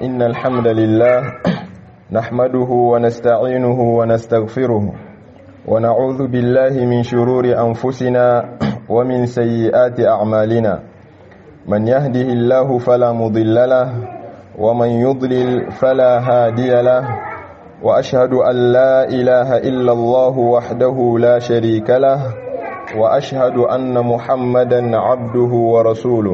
إن الحمد لله نحمده ونستعينه ونستغفره ونعوذ بالله من شرور أنفسنا ومن سيئات أعمالنا من يهده الله فلا مضل له ومن يضلل فلا هادي له وأشهد أن لا إله إلا الله وحده لا شريك له وأشهد أن محمدا عبده ورسوله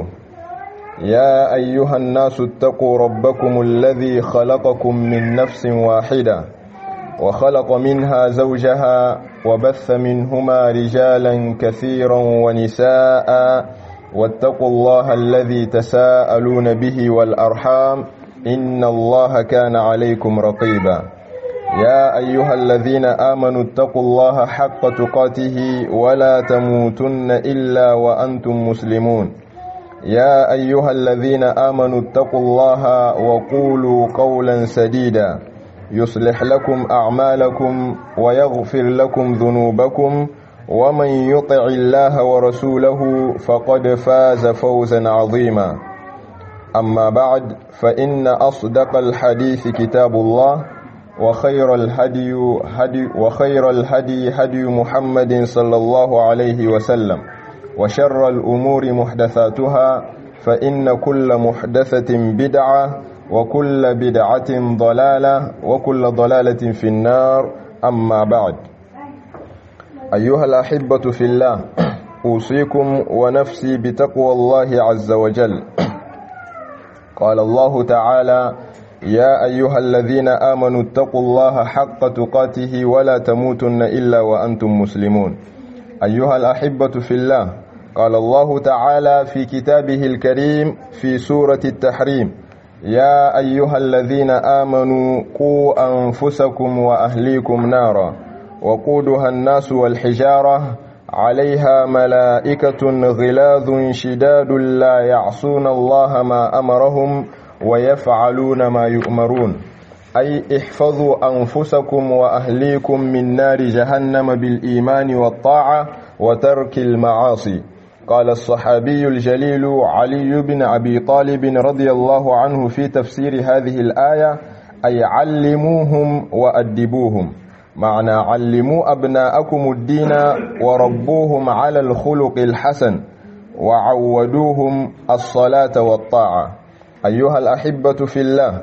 يا أيها الناس اتقوا ربكم الذي خلقكم من نفس واحدة وخلق منها زوجها وبث منهما رجالا كثيرا ونساء واتقوا الله الذي تساءلون به والأرحام إن الله كان عليكم رقيبا يا أيها الذين آمنوا اتقوا الله حق تقاته ولا تموتن إلا وأنتم مسلمون يا أيها الذين آمنوا اتقوا الله وقولوا قولا سديدا يصلح لكم أعمالكم ويغفر لكم ذنوبكم ومن يطع الله ورسوله فقد فاز فوزا عظيما أما بعد فإن أصدق الحديث كتاب الله وخير الهدي هدي وخير الهدي هدي محمد صلى الله عليه وسلم وشر الأمور محدثاتها فإن كل محدثة بدعة وكل بدعة ضلالة وكل ضلالة في النار أما بعد أيها الأحبة في الله أوصيكم ونفسي بتقوى الله عز وجل قال الله تعالى يا أيها الذين آمنوا اتقوا الله حق تقاته ولا تموتن إلا وأنتم مسلمون أيها الأحبة في الله قال الله تعالى في كتابه الكريم في سورة التحريم يا أيها الذين آمنوا قوا أنفسكم وأهليكم نارا وقودها الناس والحجارة عليها ملائكة غلاظ شداد لا يعصون الله ما أمرهم ويفعلون ما يؤمرون أي احفظوا أنفسكم وأهليكم من نار جهنم بالإيمان والطاعة وترك المعاصي قال الصحابي الجليل علي بن أبي طالب رضي الله عنه في تفسير هذه الآية أي علموهم وأدبوهم معنى علموا أبناءكم الدين وربوهم على الخلق الحسن وعودوهم الصلاة والطاعة أيها الأحبة في الله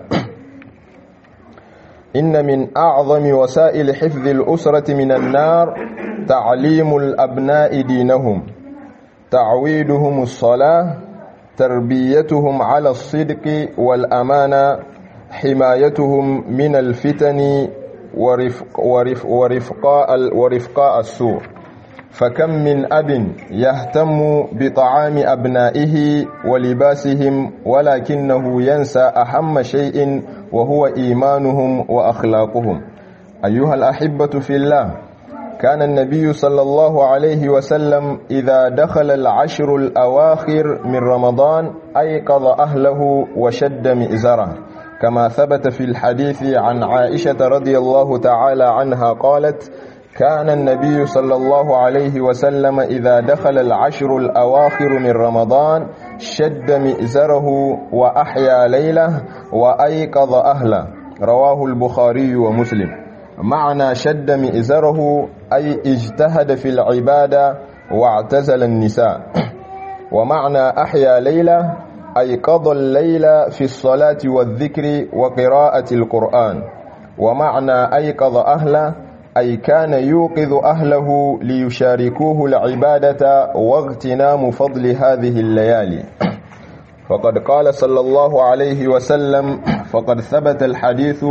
إن من أعظم وسائل حفظ الأسرة من النار تعليم الأبناء دينهم تعويدهم الصلاة تربيتهم على الصدق والأمانة حمايتهم من الفتن ورفق ورفق ورفقاء, ورفقاء السوء فكم من أب يهتم بطعام أبنائه ولباسهم ولكنه ينسى أهم شيء وهو إيمانهم وأخلاقهم أيها الأحبة في الله كان النبي صلى الله عليه وسلم إذا دخل العشر الأواخر من رمضان أيقظ أهله وشد مئزره كما ثبت في الحديث عن عائشة رضي الله تعالى عنها قالت كان النبي صلى الله عليه وسلم إذا دخل العشر الأواخر من رمضان شد مئزره وأحيا ليله وأيقظ أهله رواه البخاري ومسلم معنى شد مئزره أي اجتهد في العبادة واعتزل النساء ومعنى أحيا ليلة أي قضى الليل في الصلاة والذكر وقراءة القرآن ومعنى أيقظ أهله أي كان يوقظ أهله ليشاركوه العبادة واغتنام فضل هذه الليالي فقد قال صلى الله عليه وسلم فقد ثبت الحديث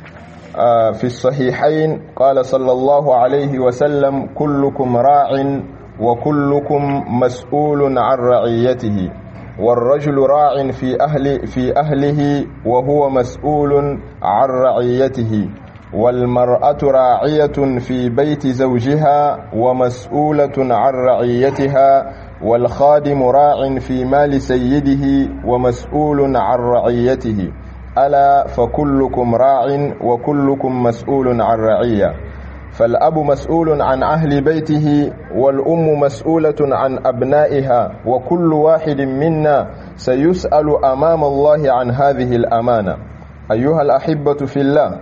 في الصحيحين قال صلى الله عليه وسلم كلكم راع وكلكم مسؤول عن رعيته والرجل راع في أهل في أهله وهو مسؤول عن رعيته والمرأة راعية في بيت زوجها ومسؤولة عن رعيتها والخادم راع في مال سيده ومسؤول عن رعيته ألا فكلكم راع وكلكم مسؤول عن رعية فالأب مسؤول عن أهل بيته والأم مسؤولة عن أبنائها وكل واحد منا سيسأل أمام الله عن هذه الأمانة أيها الأحبة في الله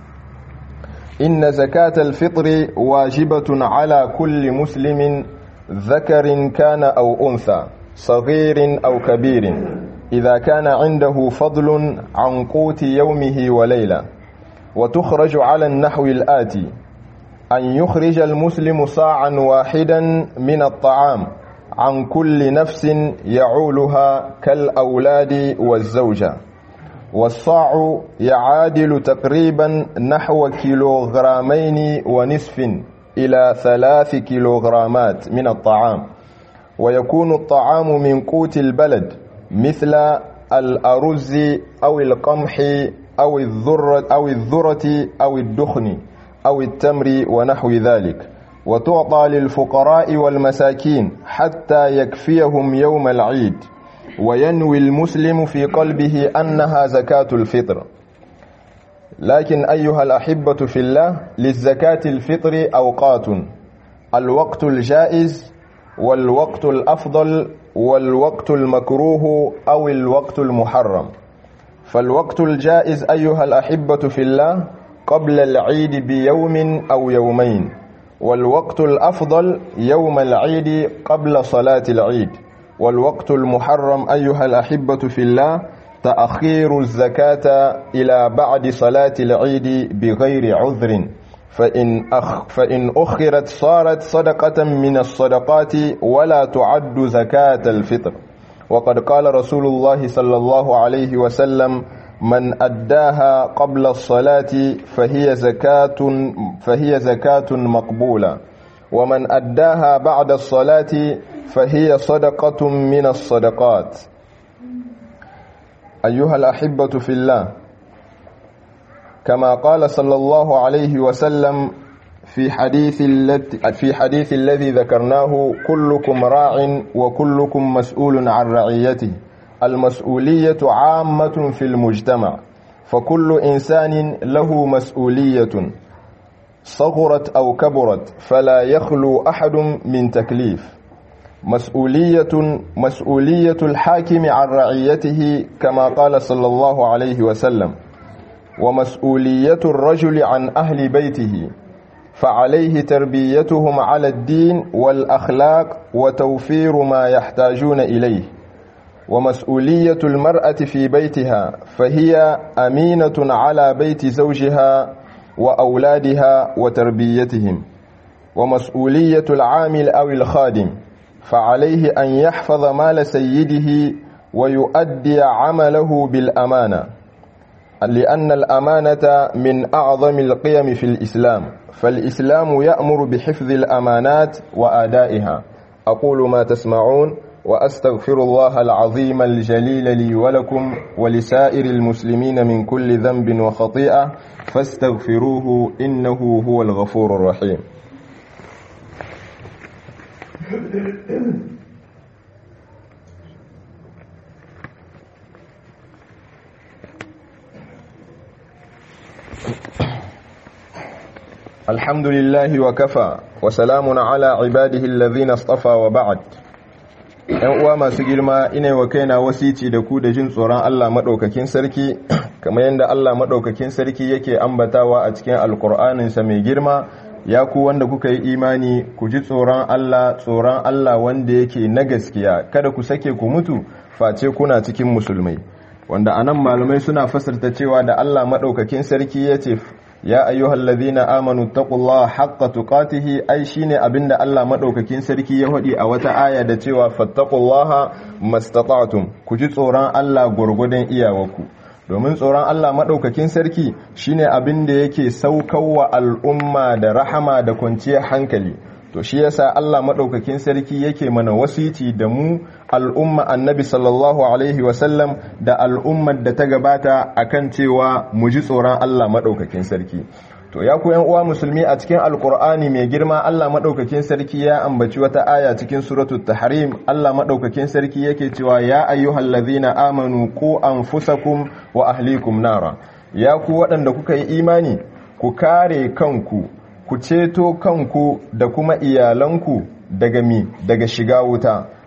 إن زكاة الفطر واجبة على كل مسلم ذكر كان أو أنثى صغير أو كبير إذا كان عنده فضل عن قوت يومه وليلة وتخرج على النحو الآتي أن يخرج المسلم صاعا واحدا من الطعام عن كل نفس يعولها كالأولاد والزوجة والصاع يعادل تقريبا نحو كيلوغرامين ونصف إلى ثلاث كيلوغرامات من الطعام ويكون الطعام من قوت البلد مثل الأرز أو القمح أو الذرة أو الذرة أو الدخن أو التمر ونحو ذلك وتعطى للفقراء والمساكين حتى يكفيهم يوم العيد وينوي المسلم في قلبه أنها زكاة الفطر لكن أيها الأحبة في الله للزكاة الفطر أوقات الوقت الجائز والوقت الأفضل والوقت المكروه أو الوقت المحرم فالوقت الجائز أيها الأحبة في الله قبل العيد بيوم أو يومين والوقت الأفضل يوم العيد قبل صلاة العيد والوقت المحرم أيها الأحبة في الله تأخير الزكاة إلى بعد صلاة العيد بغير عذر فإن, أخ فإن أخرت صارت صدقة من الصدقات ولا تعد زكاة الفطر وقد قال رسول الله صلى الله عليه وسلم من أداها قبل الصلاة فهي زكاة فهي زكاة مقبولة ومن أداها بعد الصلاة فهي صدقة من الصدقات أيها الأحبة في الله كما قال صلى الله عليه وسلم في حديث في حديث الذي ذكرناه كلكم راع وكلكم مسؤول عن رعيته المسؤولية عامة في المجتمع فكل إنسان له مسؤولية صغرت أو كبرت فلا يخلو أحد من تكليف مسؤولية مسؤولية الحاكم عن رعيته كما قال صلى الله عليه وسلم ومسؤولية الرجل عن أهل بيته فعليه تربيتهم على الدين والأخلاق وتوفير ما يحتاجون إليه ومسؤولية المرأة في بيتها فهي أمينة على بيت زوجها وأولادها وتربيتهم ومسؤولية العامل أو الخادم فعليه أن يحفظ مال سيده ويؤدي عمله بالأمانة لأن الأمانة من أعظم القيم في الإسلام فالإسلام يأمر بحفظ الأمانات وآدائها أقول ما تسمعون وأستغفر الله العظيم الجليل لي ولكم ولسائر المسلمين من كل ذنب وخطيئة فاستغفروه إنه هو الغفور الرحيم الحمد لله وكفى وسلام على عباده الذين اصطفى وبعد ‘yan uwa masu girma ina wa kaina wasici da ku da jin tsoron Allah maɗaukakin sarki kamar yadda Allah maɗaukakin sarki yake ambatawa a cikin alkur'aninsa mai girma ya ku wanda kuka yi imani ku ji tsoron Allah tsoron Allah wanda yake na gaskiya kada ku sake ku mutu face kuna cikin musulmai wanda anan malamai suna fasarta cewa da Allah maɗaukakin sarki ya ce ya ayyuhal ladhina amanu taqullaha haqqa tuqatihi ai shine abinda Allah madaukakin sarki ya hadi a wata aya da cewa fattaqullaha mastata'tum ku ji tsoron Allah gurgudun iyawarku domin tsoron Allah madaukakin sarki shine abinda yake saukarwa al'umma da rahama da kwanciyar hankali to shi yasa Allah madaukakin sarki yake mana wasiti da mu al'umma annabi sallallahu alaihi wasallam da al'ummar da ta gabata akan cewa mu ji tsoron Allah madaukakin sarki to ya ku yan uwa musulmi a cikin alkur'ani mai girma Allah madaukakin sarki ya ambaci wata aya cikin suratul tahrim Allah madaukakin sarki yake cewa ya ayyuhallazina amanu qu anfusakum wa ahlikum nara ya ku waɗanda kuka yi imani ku kare kanku ku ceto kanku da kuma iyalanku daga mi daga shiga wuta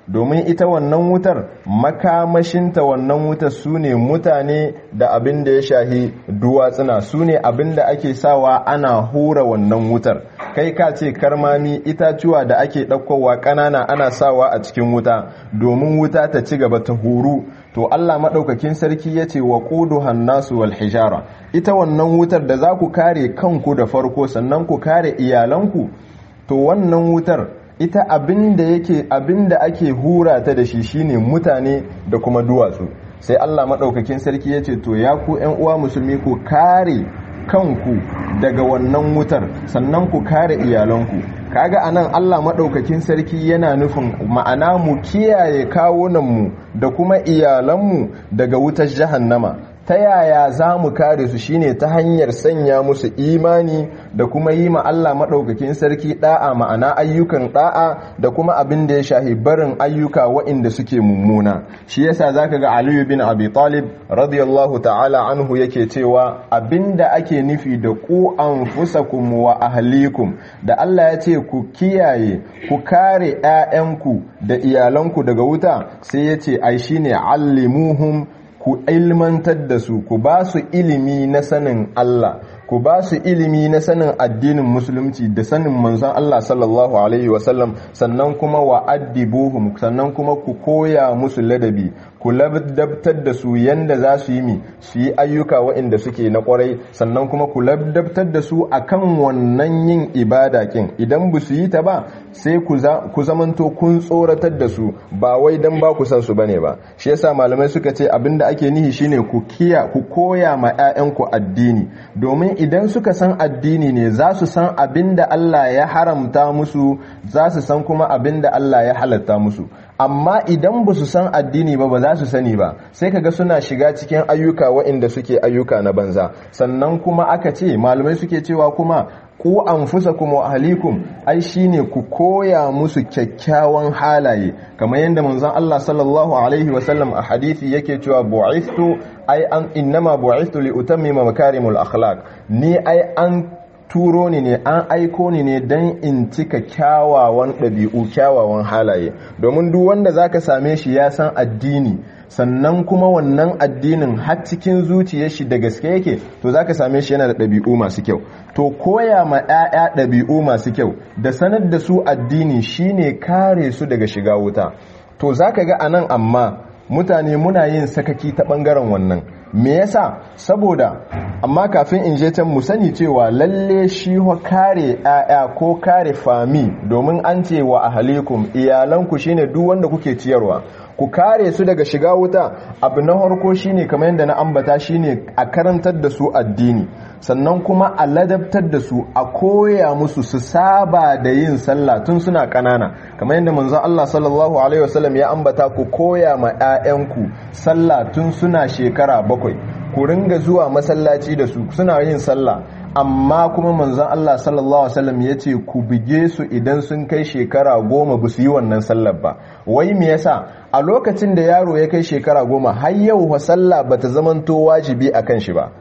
domin ita wannan wutar makamashinta wannan wutar su ne mutane da abin da ya shahi duwatsuna su ne abin da ake sawa ana hura wannan wutar kai ka ce karmami itatuwa da ake ɗaukowa ƙanana ana sawa a cikin wuta domin wuta ta ci gaba ta huru to Allah maɗaukakin sarki ya ce wa ƙudu hannasu wal hijara ita wannan wutar da za ku kare kanku da farko sannan ku kare iyalanku to wannan wutar ita abinda yake abinda ake hura ta da shi shine mutane da kuma duwatsu sai Allah maɗaukakin sarki ya ce to ya ku ‘yan uwa musulmi ku kare kanku daga wannan wutar sannan ku kare iyalanku kaga anan Allah maɗaukakin sarki yana nufin ma'ana mu kiyaye kawunanmu da kuma iyalanmu daga wutar jahannama ta yaya za mu kare su shine ta hanyar sanya musu imani da kuma yi ma Allah maɗaukakin sarki ɗa'a ma'ana ayyukan ɗa'a da kuma abin da ya shahi barin ayyuka wa'inda suke mummuna shi yasa zaka ga Aliyu bin Abi Talib radiyallahu ta'ala anhu yake cewa abin da ake nufi da ku anfusakum wa ahlikum da Allah ya ce ku kiyaye ku kare 'ya'yanku da iyalanku daga wuta sai ya ce ai shine allimuhum ku ilmantar da su ku ba su ilimi na sanin Allah ku ba su ilimi na sanin addinin musulunci da sanin manzon Allah sallallahu alaihi wasallam sannan kuma wa addibuhum sannan kuma ku koya musu ladabi ku labdabtar da su yanda za su yi mi su yi ayyuka waɗanda suke na kwarai sannan kuma ku labdabtar da su akan wannan yin ibada kin idan ba su yi ta ba sai ku zamanto kun tsoratar da su ba wai dan ba ku san su bane ba shi yasa malamai suka ce abinda ake nihi shine ku kiya ku koya ma 'ya'yanku addini domin idan suka san addini ne za su san abinda Allah ya haramta musu za su san kuma abinda Allah ya halatta musu amma idan ba su san addini ba ba za su sani ba sai kaga suna shiga cikin ayyuka waɗanda suke ayyuka na banza sannan kuma aka ce malamai suke cewa kuma ku anfusakum wa ahlikum ai shine ku koya musu kyakkyawan halaye kamar yadda manzon Allah sallallahu alaihi wasallam a hadisi yake cewa bu'ithtu ai an innama bu'ithtu li utammima makarimul akhlaq ni ai an turo ni ne an aiko ni ne don in cika kyawawan ɗabi'u kyawawan halaye domin duk wanda zaka same shi ya san addini sannan kuma wannan addinin har cikin zuciyar shi da gaske yake to zaka same shi yana da ɗabi'u masu kyau to koya ma 'ya'ya ɗabi'u masu kyau da sanar da su addini shine kare su daga shiga wuta to zaka ga anan amma mutane muna yin sakaki ta ɓangaren wannan me yasa saboda amma kafin in je can mu sani cewa lalle shi ho kare ƴaƴa ko kare fami domin an ce wa ahalikum iyalanku shine duk wanda kuke ciyarwa ku kare su daga shiga wuta abu na harko shine kamar yadda na ambata shine a karantar da su addini sannan kuma a ladabtar da su a koya musu su saba da yin sallah tun suna kanana kamar yadda manzon Allah sallallahu alaihi wasallam ya ambata ku koya ma 'ya'yanku sallah tun suna shekara bakwai ku ringa zuwa masallaci da su suna yin sallah amma kuma manzon Allah sallallahu alaihi wasallam ya ce ku bige su idan sun kai shekara goma ba su yi wannan sallar ba wai me yasa a lokacin da yaro ya kai shekara goma har yau wa sallah bata zamanto wajibi akan shi ba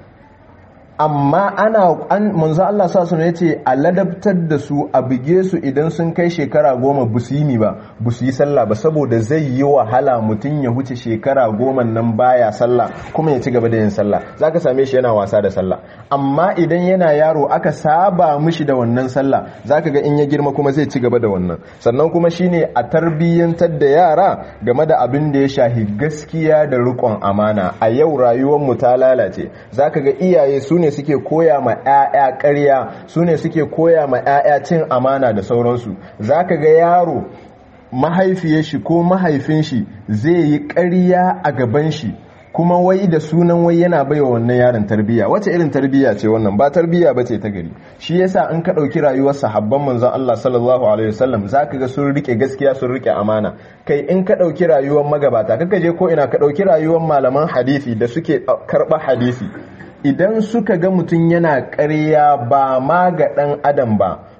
amma ana an manzo Allah sallallahu alaihi yace a ladabtar da su a bige su idan sun kai shekara goma bu su yi ba bu su yi sallah ba saboda zai yi wahala mutum ya huce shekara goma nan baya sallah kuma ya ci gaba da yin sallah zaka same shi yana wasa da sallah amma idan yana yaro aka saba mishi da wannan sallah zaka ga in ya girma kuma zai ci gaba da wannan sannan kuma shine a tarbiyyantar da yara game da abin da ya shahi gaskiya da riƙon amana a yau rayuwar mu ta lalace zaka ga iyaye su ne suke koya ma 'ya'ya ƙarya su ne suke koya ma 'ya'ya cin amana da sauransu za ka ga yaro mahaifiyar shi ko mahaifin shi zai yi ƙarya a gaban shi kuma wai da sunan wai yana baiwa wannan yaron tarbiyya wace irin tarbiyya ce wannan ba tarbiyya ba ce ta gari shi yasa in ka ɗauki rayuwar sahabban manzon Allah sallallahu alaihi wasallam zaka ga sun rike gaskiya sun rike amana kai in ka ɗauki rayuwar magabata kaka je ko ina ka ɗauki rayuwar malaman hadisi da suke karɓa hadisi idan suka ga mutum yana ƙarya ba ma ga ɗan adam ba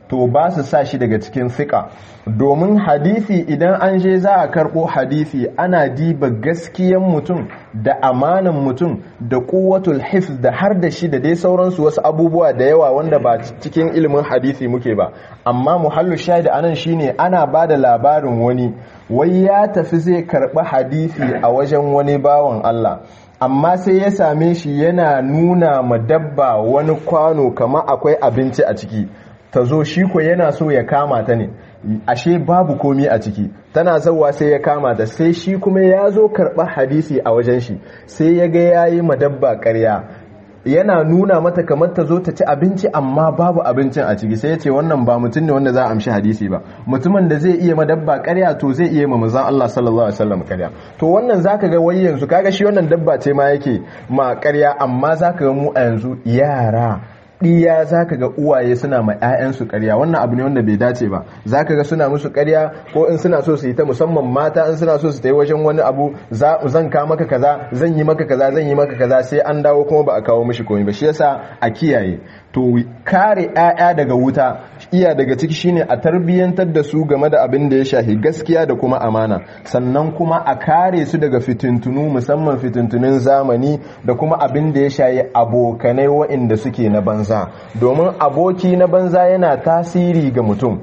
to ba su sa shi daga cikin fiƙa domin hadisi idan an je za a karɓo hadisi ana diba gaskiyan mutum da amanan mutum da kuwatul hifz da har da shi da dai sauransu wasu abubuwa da yawa wanda ba cikin ilimin hadisi muke ba amma muhallu shahid anan shine ana ba da labarin wani wai ya tafi zai karɓi hadisi a wajen wani bawan Allah amma sai ya same shi yana nuna ma dabba wani kwano kama akwai abinci a ciki ta zo shi ko yana so ya kama ta ne ashe babu komi a ciki tana zauwa sai ya kama ta sai shi kuma ya zo karɓar hadisi a wajen shi sai ya ga ya yi madabba ƙarya yana nuna mata kamar ta zo ta ci abinci amma babu abincin a ciki sai ya ce wannan ba mutum ne wanda za a amshi hadisi ba mutumin da zai iya madabba ƙarya to zai iya ma manzon Allah sallallahu alaihi wasallam ƙarya to wannan zaka ga wai yanzu kaga shi wannan dabba ce ma yake ma ƙarya amma zaka ga mu a yanzu yara ɗiya za ka ga uwaye suna ma 'ya'yansu ƙarya wannan abu ne wanda bai dace ba za ka ga suna musu ƙarya ko in suna so su yi ta musamman mata in suna so su ta yi wajen wani abu zan ka maka kaza zan yi maka kaza zan yi maka kaza sai an dawo kuma ba a kawo mishi komai ba shi yasa a kiyaye to kare 'ya'ya daga wuta iya daga ciki shine a tarbiyyantar da su game da abin da ya shahi gaskiya da kuma amana sannan kuma a kare su daga fitintunu musamman fitintunun zamani da kuma abin da ya shahi abokanai waɗanda suke na banza domin aboki na banza yana tasiri ga mutum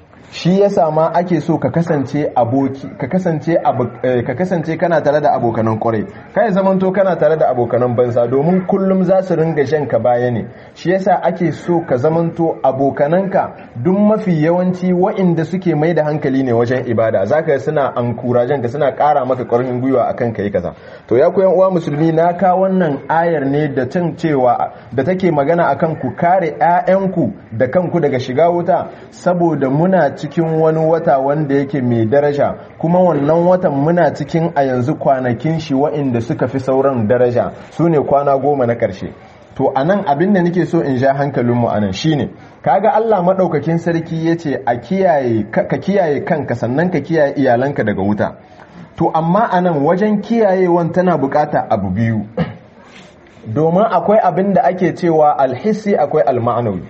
shi yasa ma ake so ka kasance aboki ka kasance ka kasance kana tare da abokanan kwarai kai zamanto kana tare da abokanan banza domin kullum za su ringa shan ka baya ne shi yasa ake so ka zamanto abokananka duk mafi yawanci wa'inda suke mai da hankali ne wajen ibada zaka suna ankurajen ka suna kara maka ƙarfin gwiwa akan kai kaza to ya koyan uwa musulmi na ka wannan ayar ne da tun cewa da take magana akan ku kare 'ya'yanku da kanku daga shiga wuta saboda muna cikin wani wata wanda yake mai daraja kuma wannan watan muna cikin a yanzu kwanakin shi wa'inda suka fi sauran daraja su ne kwana goma na ƙarshe to a nan abin da nake so in sha hankalinmu a nan shine kaga Allah maɗaukakin sarki ya ce ka kiyaye kanka sannan ka kiyaye iyalanka daga wuta to amma a nan wajen kiyayewan tana bukata abu biyu domin akwai abin da ake cewa alhissi akwai alma'anawi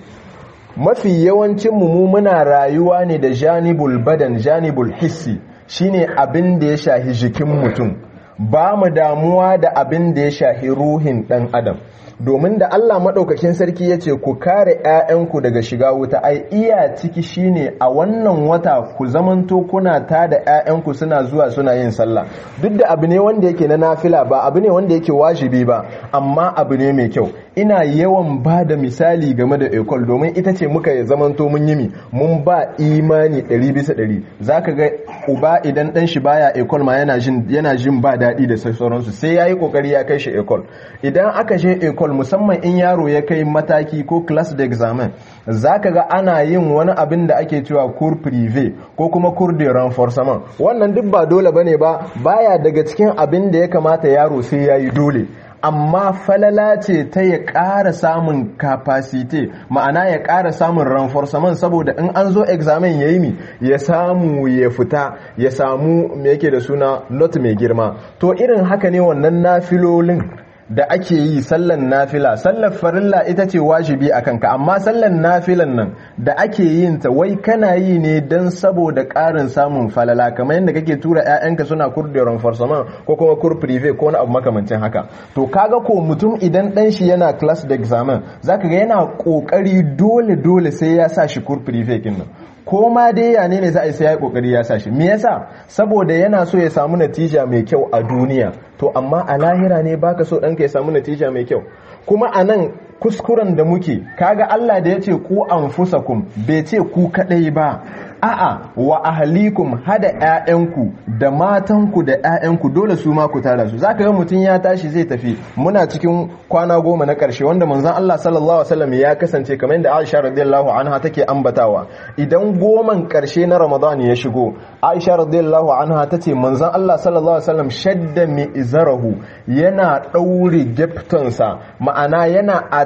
mafi yawancin mu muna rayuwa ne da janibul badan janibul hissi shine abin da ya shahi jikin mutum ba mu damuwa da abin da ya shahi ruhin dan adam domin da Allah maɗaukakin sarki ya ce ku kare 'ya'yanku daga shiga wuta ai iya ciki shine a wannan wata ku zamanto kuna ta da 'ya'yanku suna zuwa suna yin sallah duk da abu ne wanda yake na nafila ba abu ne wanda yake wajibi ba amma abu ne mai kyau ina yawan ba da misali game da ekol domin ita ce muka zamanto mun yi mi mun ba imani ɗari bisa ɗari za ka ga uba idan ɗan shi baya ekol ma yana jin ba daɗi da sauransu sai ya yi ƙoƙari ya kai shi ekol idan aka je ekol musamman in yaro ya kai mataki ko class da examen za ka ga ana yin wani abin da ake cewa cour privé ko kuma cour de renforcement wannan duk ba dole bane ba baya daga cikin abin da ya kamata yaro sai ya yi dole amma falala ce ta ya ƙara samun capacity ma'ana ya ƙara samun renforcement saboda in an zo examen ya yi mi ya samu ya fita ya samu me yake da suna not mai girma to irin haka ne wannan nafilolin da ake yi sallan nafila sallar farilla ita ce wajibi a kanka amma sallan nafilan nan da ake yin ta wai kana yi ne don saboda ƙarin samun falala kamar yadda kake tura 'ya'yanka suna kurdiyon farsaman ko kuma kur prive ko wani abu makamancin haka to kaga ko mutum idan dan shi yana class da examen zaka ga yana kokari dole dole sai ya sa shi kur prive kin nan ko ma dai ya ne ne za a yi sai ya yi kokari ya sashi me yasa saboda yana so ya samu natija mai kyau a duniya to amma a lahira ne baka so ɗanka ya samu natija mai kyau kuma a nan kuskuren da muke kaga Allah da ya ce ku anfusakum bai ce ku kadai ba a'a wa ahlikum hada ƴaƴanku da matanku da ƴaƴanku dole su ma ku tara su zaka ga mutun ya tashi zai tafi muna cikin kwana goma na ƙarshe wanda manzon Allah sallallahu alaihi wasallam ya kasance kamar yadda Aisha radiyallahu anha take ambatawa idan goman ƙarshe na Ramadan ya shigo Aisha radiyallahu anha tace manzon Allah sallallahu alaihi wasallam shadda mi izarahu yana daure geftonsa ma'ana yana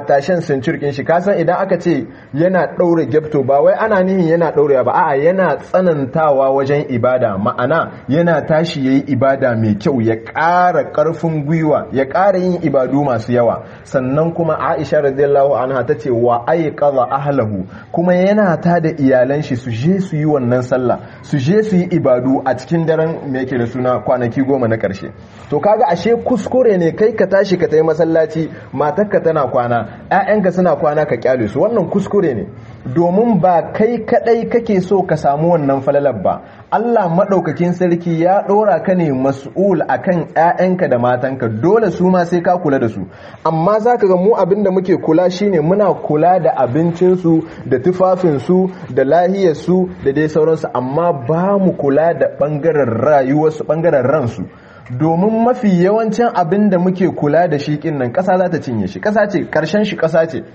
atashen sincirkin shi kasan idan aka ce yana ɗaure gyapto ba wai ana nihin yana ɗaurewa ba a'a yana tsanantawa wajen ibada ma'ana yana tashi yayi ibada mai kyau ya ƙara ƙarfin gwiwa ya ƙara yin ibadu masu yawa sannan kuma Aisha radiyallahu anha ta ce wa ayqadha ahlahu kuma yana ta da iyalan shi su je su yi wannan sallah su je su yi ibadu a cikin daren me yake da suna kwanaki goma na ƙarshe to kaga ashe kuskure ne kai ka tashi ka tayi masallaci matarka tana kwana ƴaƴanka suna kwana ka kyale su wannan kuskure ne domin ba kai kadai kake so ka samu wannan falalar ba Allah maɗaukakin sarki ya ɗora ka ne mas'ul akan ƴaƴanka da matanka dole su ma sai ka kula da su amma zaka ga mu abin da muke kula shine muna kula da abincinsu da tufafinsu da lahiyarsu da dai sauransu amma ba mu kula da ɓangaren rayuwarsu ɓangaren ransu domin mafi yawancin abin da muke kula da shi nan ƙasa za ta cinye shi ƙasa ce ƙarshen shi ƙasa ce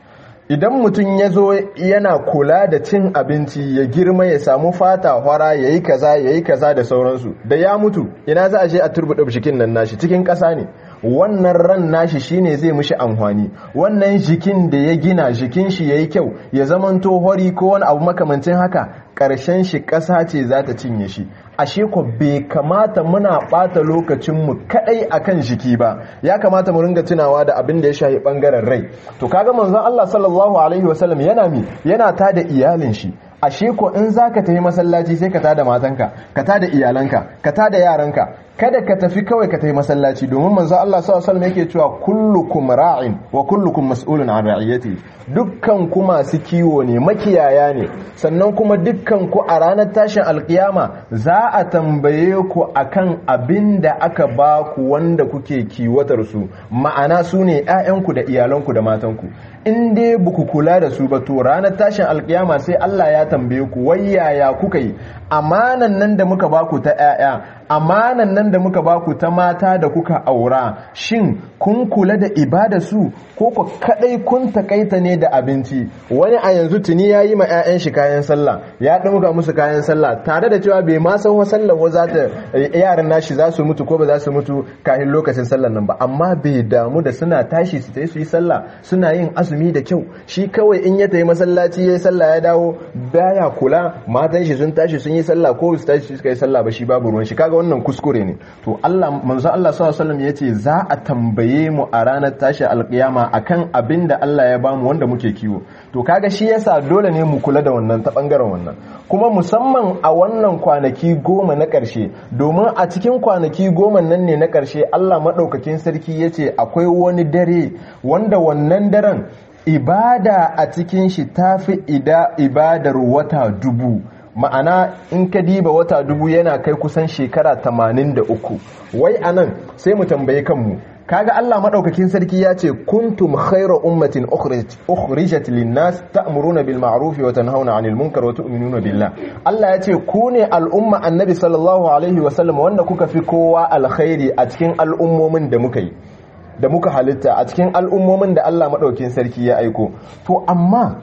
idan mutum ya zo yana kula da cin abinci ya girma ya samu fata hwara ya yi kaza ya yi kaza da sauransu da ya mutu ina za a je a turbuɗe jikin nan nashi cikin ƙasa ne wannan ran nashi shine zai mishi amfani wannan jikin da ya gina jikin shi yayi kyau ya zamanto hori ko wani abu makamancin haka ƙarshen shi ƙasa ce za ta cinye shi ashe ko bai kamata muna ɓata lokacinmu kaɗai akan jiki ba ya kamata mu ringa tunawa da abin da ya shafi ɓangaren rai to kaga manzon Allah sallallahu alaihi wasallam yana mi yana ta da iyalin shi ashe ko in zaka tafi masallaci sai ka tada matanka ka tada iyalanka ka tada yaranka kada ka tafi kawai ka tafi masallaci domin manzo Allah sallallahu alaihi yake cewa kullukum ra'in wa kullukum mas'ulun an ra'iyati dukkan ku masu kiwo ne makiyaya ne sannan kuma dukkan ku a ranar tashin alkiyama za a tambaye ku akan abin da aka ba ku wanda kuke kiwatar su ma'ana su ne ƴaƴanku da iyalanku da matanku in dai buku kula da su ba to ranar tashin alkiyama sai Allah ya tambaye ku wai yaya kuka yi amanan nan da muka ba ku ta ƴaƴa amanan nan da muka baku ta mata da kuka aura shin kun kula da ibada su ko ku kadai kun takaita ne da abinci wani a yanzu tuni ya yi ma 'ya'yan shi kayan sallah ya ɗauka musu kayan sallah tare da cewa bai ma san wa sallah wa za ta yaran nashi za su mutu ko ba za su mutu kafin lokacin sallah nan ba amma bai damu da suna tashi su tayi su yi sallah suna yin azumi da kyau shi kawai in ya tayi masallaci yayi sallah ya dawo baya kula matan shi sun tashi sun yi sallah ko su tashi suka yi sallah ba shi babu ruwan shi kaga wannan kuskure ne to Allah manzo Allah sallallahu alaihi wasallam yace za a tambaye mu a ranar tashi alkiyama akan abin da Allah ya bamu wanda muke kiwo to kaga shi yasa dole ne mu kula da wannan ta bangaren wannan kuma musamman a wannan kwanaki goma na ƙarshe domin a cikin kwanaki goma nan ne na ƙarshe Allah maɗaukakin sarki yace akwai wani dare wanda wannan daren ibada a cikin shi tafi ibadar wata dubu ma'ana in ka diba wata dubu yana kai kusan shekara 83 wai anan sai mu tambaye kanmu kaga Allah madaukakin sarki ya ce kuntum khayra ummatin ukhrijat lin-nas ta'muruna bil ma'ruf wa tanhauna 'anil munkar wa tu'minuna billah Allah ya ce ku ne al'umma annabi sallallahu alaihi wa sallam wanda kuka fi kowa alkhairi a cikin al'ummomin da muka yi da muka halitta a cikin al'ummomin da Allah madaukakin sarki ya aiko to amma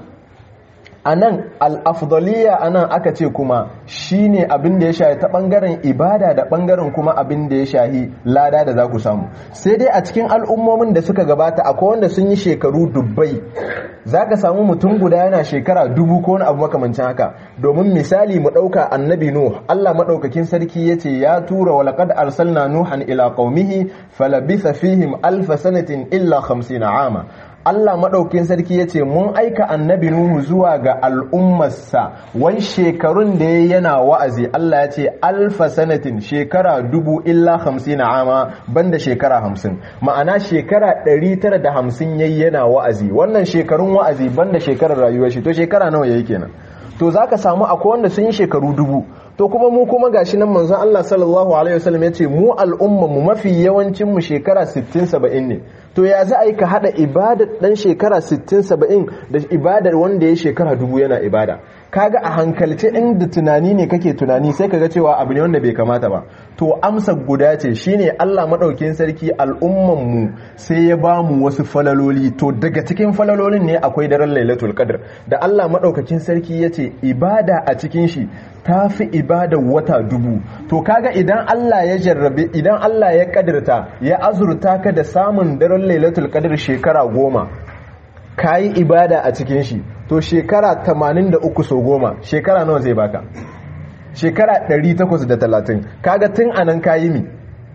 a nan al'afdaliya a nan aka ce kuma shi ne abin da ya shahi ta ɓangaren ibada da ɓangaren kuma abin da ya shahi lada da za ku samu sai dai a cikin al'ummomin da suka gabata akwai wanda sun yi shekaru dubbai za ka samu mutum guda yana shekara dubu ko wani abu makamancin haka domin misali mu ɗauka annabi nuh allah maɗaukakin sarki ya ce ya tura wa laƙad arsalna nuhan ila qaumihi falabitha fihim alfa sanatin illa 50 ama Allah maɗaukin sarki ya ce mun aika annabi Nuhu zuwa ga al'ummarsa wani shekarun da ya yana wa'azi Allah ya ce alfa sanatin shekara dubu illa hamsin na ama banda shekara hamsin ma'ana shekara ɗari tara da hamsin ya yana wa'azi wannan shekarun wa'azi banda shekarar rayuwar shi to shekara nawa ya yi kenan to za ka samu akwai wanda sun yi shekaru dubu to kuma mu kuma gashi nan manzon Allah sallallahu alaihi wasallam ya ce mu al'umma mu mafi yawancin mu shekara 60 70 ne to ya za a yi ka hada ibadar dan shekara 60 70 da ibadar wanda ya shekara dubu yana ibada kaga a hankalce inda tunani ne kake tunani sai kaga cewa abu ne wanda bai kamata ba to amsa guda ce shine Allah madaukin sarki al'umman mu sai ya ba mu wasu falaloli to daga cikin falalolin ne akwai daren Lailatul Qadr da Allah madaukakin sarki yace ibada a cikin shi ta fi ibadar wata dubu to kaga idan Allah ya jarrabe idan Allah ya kadirta ya azurta ka da samun daren lailatul qadr shekara goma kayi ibada a cikin shi to shekara 83 so goma shekara nawa zai baka shekara 830 kaga tun anan kayi mi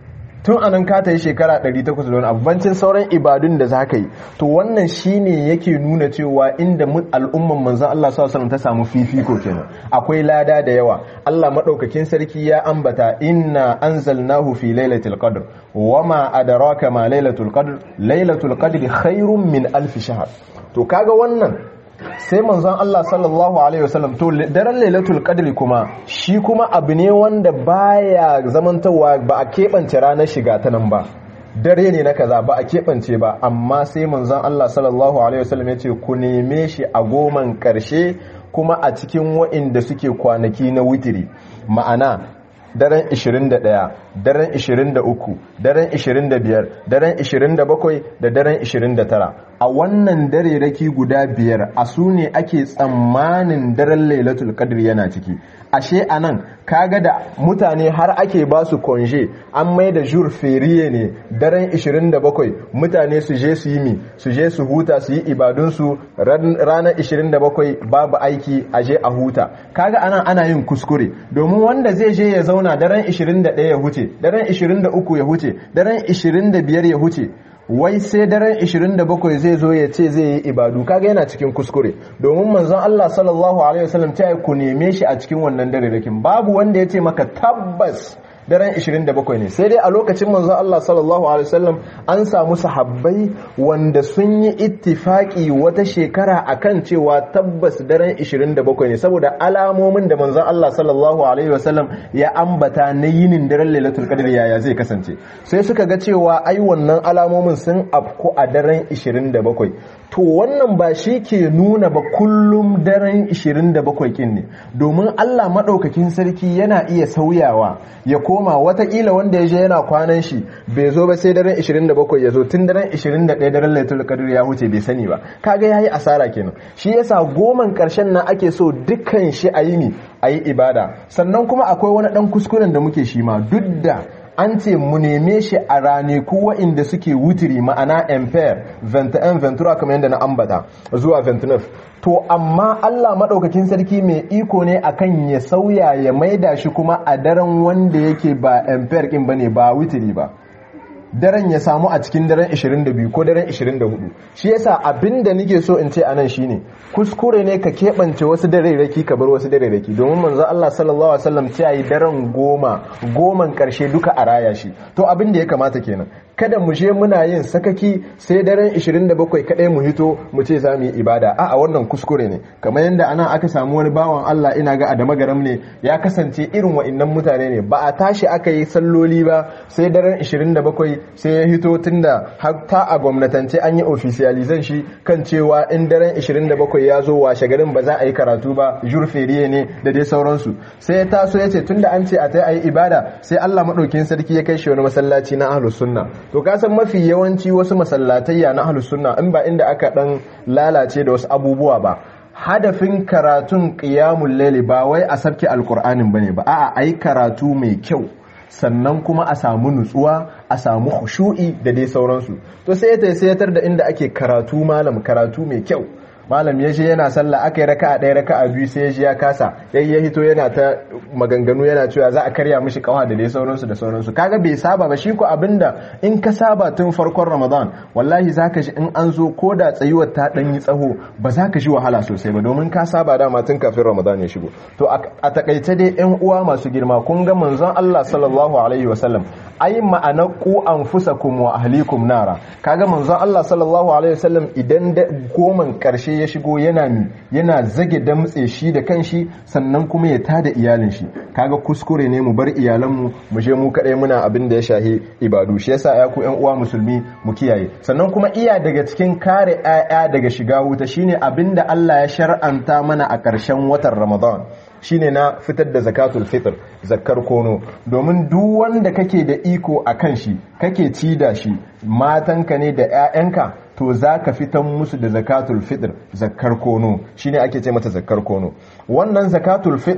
tun anan ka ta yi shekara 800 don abincin sauran ibadun da za ka yi to wannan shine yake nuna cewa inda al'umman manzan Allah s.a.w. ta samu fifiko kenan akwai lada da yawa Allah maɗaukakin sarki ya ambata inna anzalnahu fi lailatul qadr wama adraka ma lailatul qadr lailatul qadr khairun min alf shahr to kaga wannan sai manzon Allah sallallahu alaihi wasallam to daren lailatul qadri kuma shi kuma abu ne wanda baya zamantawa ba a keɓance ranar shiga ta nan ba dare ne na kaza ba a keɓance ba amma sai manzon Allah sallallahu alaihi wasallam ya ce ku neme shi a goman ƙarshe kuma a cikin wa'inda suke kwanaki na witiri ma'ana daren 21 daren 23 daren 25 daren 27 da daren 29 a wannan dare raki guda biyar a su ne ake tsammanin daren lailatul qadr yana ciki ashe anan kaga da mutane har ake ba su konje an mai da jur feriye ne daren 27 mutane su je su yi mi su je su huta su yi ibadunsu ranar 27 babu aiki a je a huta kaga anan ana yin kuskure domin wanda zai je ya zauna daren 21 ya huce daren 23 ya huce daren 25 ya huce wai sai daren 27 zai zo ya ce zai yi ibadu kaga yana cikin kuskure domin manzon Allah sallallahu alaihi wasallam ta ku neme shi a cikin wannan dare rakin babu wanda ya ce maka tabbas daren 27 ne sai dai a lokacin manzon Allah sallallahu alaihi wasallam an samu sahabbai wanda sun yi ittifaki wata shekara akan cewa tabbas daren 27 ne saboda alamomin da manzon Allah sallallahu alaihi wasallam ya ambata na yinin daren Lailatul Qadr yaya zai kasance sai suka ga cewa ai wannan alamomin sun afku a daren 27 to wannan ba shi ke nuna ba kullum daren 27 kin ne domin Allah madaukakin sarki yana iya sauyawa ya koma watakila wanda ya je yana kwanan shi bai zo ba sai daren 27 ya zo tun daren 21 daren laitul qadr ya huce bai sani ba kaga yayi asara kenan shi yasa goman karshen nan ake so dukkan shi a yi ni a yi ibada sannan kuma akwai wani dan kuskuren da muke shi ma duk da an ce mu neme shi a ranaku waɗanda suke wutiri ma'ana empire 21 ventura kamar yadda na ambata zuwa 29 to amma Allah maɗaukakin sarki mai iko ne akan ya sauya ya maida shi kuma a daren wanda yake ba empire ɗin bane ba wutiri ba daren ya samu a cikin daren 22 ko daren 24 shi yasa abinda nake so in ce anan shine kuskure ne ka keɓance wasu dareraki ka bar wasu dareraki domin manzo Allah sallallahu alaihi wasallam ce yi daren goma goman karshe duka a raya shi to abin da ya kamata kenan kada mu je muna yin sakaki sai daren 27 kadai mu hito mu ce za mu yi ibada a'a wannan kuskure ne kamar yadda ana aka samu wani bawan Allah ina ga Adama garam ne ya kasance irin wa'annan mutane ne ba a tashi aka yi salloli ba sai daren 27 sai ya hito tunda har ta a gwamnatance an yi officializan shi kan cewa in daren 27 ya zo washe garin ba za a yi karatu ba jurferiye ne da dai sauransu sai ya taso ya ce tunda an ce a ta yi ibada sai Allah maɗaukin sarki ya kai shi wani masallaci na ahlus sunna to ka san mafi yawanci wasu masallatayya na ahlus sunna in ba inda aka dan lalace da wasu abubuwa ba hadafin karatun qiyamul layli ba wai a sabke alqur'anin bane ba a'a ayi karatu mai kyau sannan kuma a samu nutsuwa a samu khushu'i da dai sauransu to sai ya sayatar da inda ake karatu malam karatu mai kyau malam ya je yana sallah aka yi raka'a ɗaya raka'a biyu sai ya je ya kasa yayi ya hito yana ta maganganu yana cewa za a karya mishi kawa da dai sauransu da sauransu kaga bai saba ba shi ko abinda in ka saba tun farkon ramadan wallahi zaka ji in an zo ko da tsayuwar ta dan yi tsaho ba za ka ji wahala sosai ba domin ka saba dama tun kafin ramadan ya shigo to a takaice dai yan uwa masu girma kun ga manzon Allah sallallahu alaihi wasallam ai ma'ana ku anfusakum wa ahlikum nara kaga manzon Allah sallallahu alaihi wasallam idan goman karshe ya shigo yana yana zage damtse shi da kanshi sannan kuma ya tada iyalin shi kaga kuskure ne mu bar iyalanmu mu je mu kadai muna abin da ya shahi ibadu shi yasa ya ku ƴan uwa musulmi mu kiyaye sannan kuma iya daga cikin kare ƴaƴa daga shiga wuta shine abin da Allah ya shar'anta mana a ƙarshen watan Ramadan shine na fitar da zakatul fitr zakkar kono domin duk wanda kake da iko a kan shi kake ci da shi matanka ne da 'ya'yanka to za ka fitan musu da zakatul fitr zakkar kono shine ake ce mata zakkar kono wannan zakatul fitr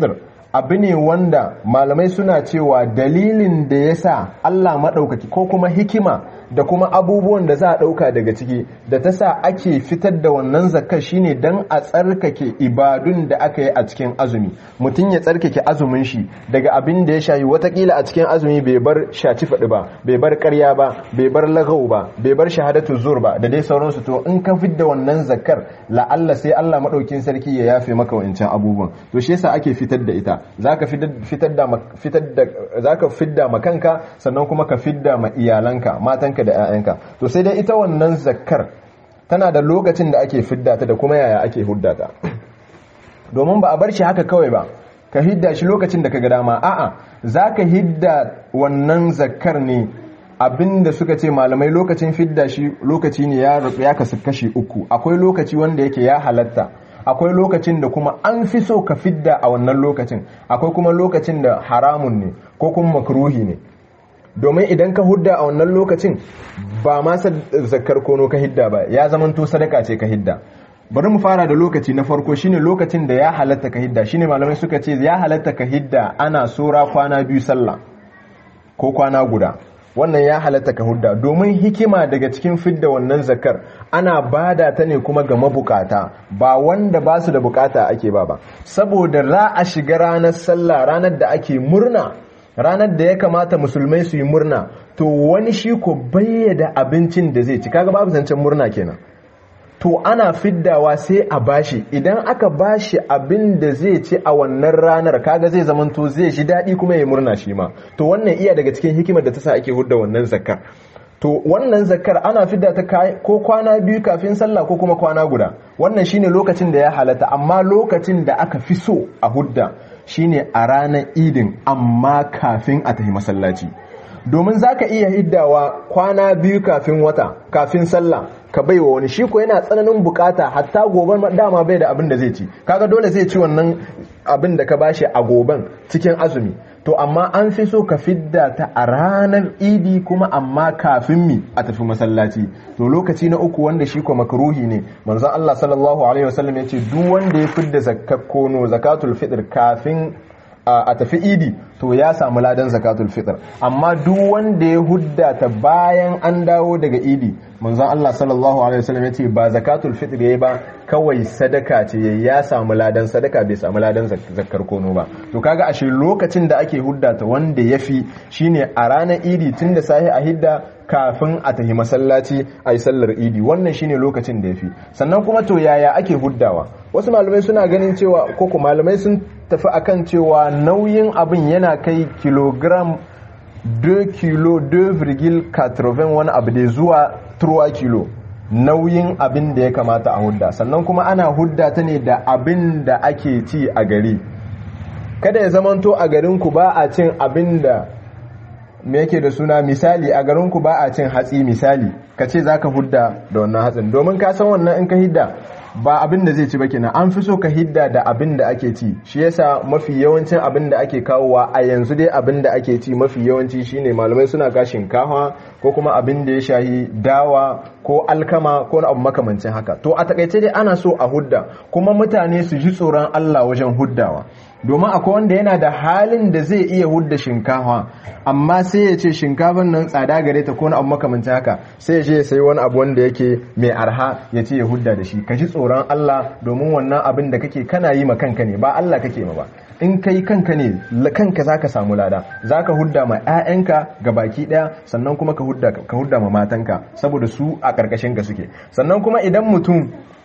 abu ne wanda malamai suna cewa dalilin da ya sa Allah maɗaukaki ko kuma hikima da kuma abubuwan da za a ɗauka daga ciki da ta sa ake fitar da wannan zakka shine don a tsarkake ibadun da aka yi a cikin azumi mutum ya tsarkake azumin shi daga abin da ya shayi watakila a cikin azumi bai bar shaci faɗi ba bai bar ƙarya ba bai bar lagau ba bai bar shahadatu zur ba da dai sauransu to in ka fidda wannan zakkar la'alla sai Allah maɗaukin sarki ya yafe maka wancan abubuwan to shi yasa ake fitar da ita zaka fitar da fitar da zaka fidda ma kanka sannan kuma ka fidda ma iyalanka matanka da 'ya'yanka to sai dai ita wannan zakkar tana da lokacin da ake fidda ta da kuma yaya ake hudda ta domin ba a bar shi haka kawai ba ka hidda shi lokacin da ka ga dama a'a zaka hidda wannan zakkar ne abinda suka ce malamai lokacin fidda shi lokaci ne ya ya kasu kashi uku akwai lokaci wanda yake ya halatta akwai lokacin da kuma an fi so ka fidda a wannan lokacin akwai kuma lokacin da haramun ne ko kuma makruhi ne domin idan ka hudda a wannan lokacin ba ma zakar kono ka hidda ba ya zamanto sadaka ce ka hidda bari mu fara da lokaci na farko shine lokacin da ya halatta ka hidda shine malamai suka ce ya halatta ka hidda ana sora kwana biyu sallah ko kwana guda wannan ya halatta ka hudda domin hikima daga cikin fidda wannan zakar ana bada ta ne kuma ga mabukata ba wanda ba su da bukata ake ba ba saboda za a shiga ranar sallah ranar da ake murna ranar da ya kamata musulmai su yi murna to wani shi ko bayyada abincin da zai ci kaga babu zancen murna kenan to ana fiddawa sai a bashi idan aka bashi abin da zai ci a wannan ranar kaga zai zamanto zai ji daɗi kuma ya murna shi ma to wannan iya daga cikin hikimar da ta sa ake hudda wannan zakar to wannan zakar ana fidda ta ko kwana biyu kafin sallah ko kuma kwana guda wannan shine lokacin da ya halatta amma lokacin da aka fi so a hudda shine a ranar idin amma kafin a tafi masallaci domin za ka iya hiddawa kwana biyu kafin wata kafin sallah ka bai wa wani shi ko yana tsananin bukata hatta goben dama bai da abin da zai ci kaga dole zai ci wannan abin da ka bashi a goben cikin azumi to amma an fi so ka fidda ta a ranar idi kuma amma kafin mi a tafi masallaci to lokaci na uku wanda shi ko makruhi ne manzon Allah sallallahu alaihi wasallam ya ce duk wanda ya fidda zakat kono zakatul fitr kafin a tafi idi to ya samu ladan zakatul fitr amma duk wanda ya hudda ta bayan an dawo daga idi manzon Allah sallallahu alaihi wasallam yace ba zakatul fitr yayi ba kawai sadaka ce yayi ya samu ladan sadaka bai samu ladan zakkar kono ba to kaga ashe lokacin da ake hudda ta wanda yafi shine a ranar idi tunda sahi a hidda kafin a tahi masallaci a yi sallar idi wannan shine lokacin da ya fi sannan kuma to yaya ake huddawa wasu malamai suna ganin cewa koko malamai sun tafi akan cewa nauyin abin yana kai kilogram 2 kilo 2,80 wani abu da zuwa 3 kilo nauyin abin da ya kamata a hudda sannan kuma ana hudda ta ne da abin da ake ci a gari kada ya zamanto a garinku ba a cin abin da me yake da suna misali a garinku ba a cin hatsi misali ka ce za ka hudda da wannan hatsin domin ka san wannan in ka hidda ba abin da zai ci ba kenan an fi so ka hidda da abin da ake ci shi yasa mafi yawancin abin da ake kawowa a yanzu dai abin da ake ci mafi yawanci shine malamai suna ka shinkafa ko kuma abin da ya shahi dawa ko alkama ko abu makamancin haka to a takaice dai ana so a hudda kuma mutane su ji tsoron Allah wajen huddawa domin akwai wanda yana da halin da zai iya hudda shinkafa amma sai ya ce shinkafan nan tsada gare ta ko abu makamancin haka sai ya ce ya sayi wani abu wanda yake mai arha ya ce ya hudda da shi ka ji tsoron Allah domin wannan abin da kake kana yi ma kanka ne ba Allah kake ma ba in kai kanka ne kanka zaka samu lada zaka hudda ma ƴaƴanka ga baki daya sannan kuma ka hudda ka hudda ma matanka saboda su a karkashin ka suke sannan kuma idan mutum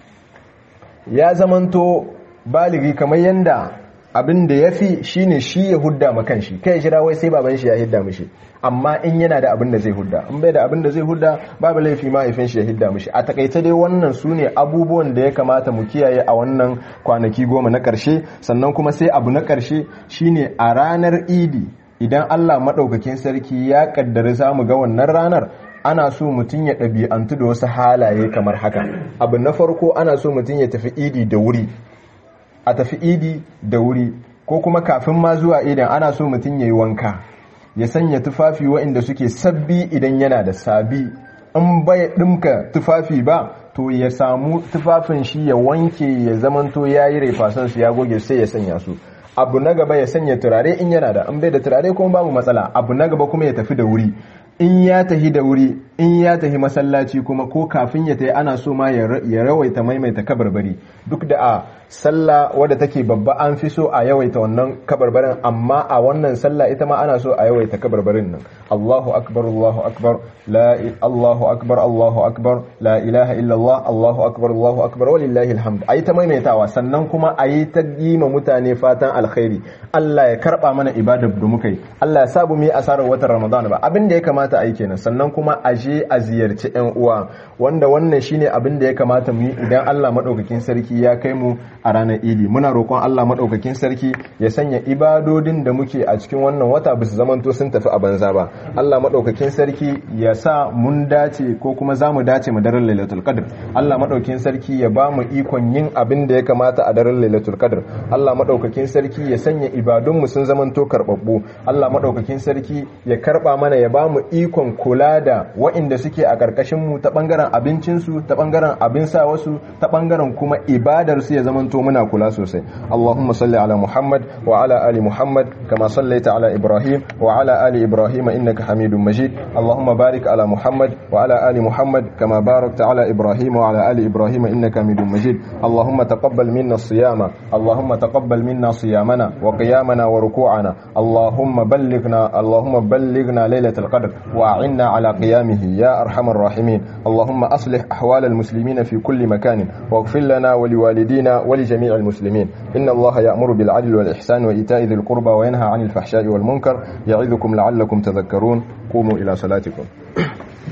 ya zamanto baligi kamar yanda abin da ya fi shi ne shi ya hudda ma kanshi kai jira wai sai baban shi ya hidda mishi amma in yana da abin da zai hudda in bai da abin da zai hudda babu laifi mahaifin shi ya hidda mishi a takaice dai wannan su ne abubuwan da ya kamata mu kiyaye a wannan kwanaki goma na karshe sannan kuma sai abu na karshe shine a ranar idi idan Allah maɗaukakin sarki ya kaddari za mu ga wannan ranar ana so mutum ya ɗabi'antu da wasu halaye kamar haka abu na farko ana so mutum ya tafi idi da wuri a tafi idi da wuri ko kuma kafin ma zuwa idan ana so mutum ya yi wanka ya sanya tufafi waɗanda suke sabbi idan yana da sabi in bai ɗimka tufafi ba to ya samu tufafin shi ya wanke ya zamanto ya yi refasansu ya goge sai ya sanya su abu na gaba ya sanya turare in yana da in bai da turare kuma babu matsala abu na gaba kuma ya tafi da wuri in ya tahi da wuri in ya tahi masallaci kuma ko kafin ya tahi ana so ma ya rawaita maimaita kabarbari duk da a sallah wadda take babba an fi so a yawaita wannan kabarbarin amma a wannan sallah ita ma ana so a yawaita kabarbarin nan Allahu akbar Allahu akbar la Allahu akbar Allahu akbar la ilaha illallah Allahu akbar Allahu akbar walillahi alhamd ayi ta maimaitawa sannan kuma ayi ta yi ma mutane fatan alkhairi Allah ya karba mana ibadar da muka yi Allah ya sabu mu yi asarar watan Ramadan ba abin da ya kamata ayi kenan sannan kuma aje a ziyarci ƴan uwa wanda wannan shine abin da ya kamata mu yi idan Allah madaukakin sarki ya kai mu a ranar idi muna roƙon Allah maɗaukakin sarki ya sanya ibadodin da muke a cikin wannan wata bisu zamanto sun tafi a banza ba Allah maɗaukakin sarki ya sa mun dace ko kuma za mu dace mu daren lailatul qadr Allah maɗaukakin sarki ya ba mu ikon yin abin da ya kamata a daren lailatul qadr Allah maɗaukakin sarki ya sanya ibadun mu sun zamanto karɓaɓɓu Allah maɗaukakin sarki ya karɓa mana ya ba mu ikon kula da waɗanda suke a ƙarƙashin mu ta ɓangaren abincinsu ta ɓangaren abin sa wasu ta ɓangaren kuma ibadar su ya zamanto muna kula sosai Allahumma salli ala Muhammad wa ala ali Muhammad kama sallaita ala Ibrahim wa ala ali Ibrahim innaka Hamidum Majid Allahumma barik ala Muhammad wa ala ali Muhammad kama barakta ala Ibrahim wa ala ali Ibrahim innaka Hamidum Majid Allahumma taqabbal minna siyama Allahumma taqabbal minna siyamana wa qiyamana wa ruku'ana Allahumma ballighna Allahumma ballighna lailatul qadr wa a'inna ala qiyamihi ya arhamar rahimin Allahumma aslih ahwal al-muslimin fi kulli makan واغفر لنا ولوالدينا ولجميع المسلمين إن الله يأمر بالعدل والإحسان وإيتاء ذي القربى وينهى عن الفحشاء والمنكر يعظكم لعلكم تذكرون قوموا إلى صلاتكم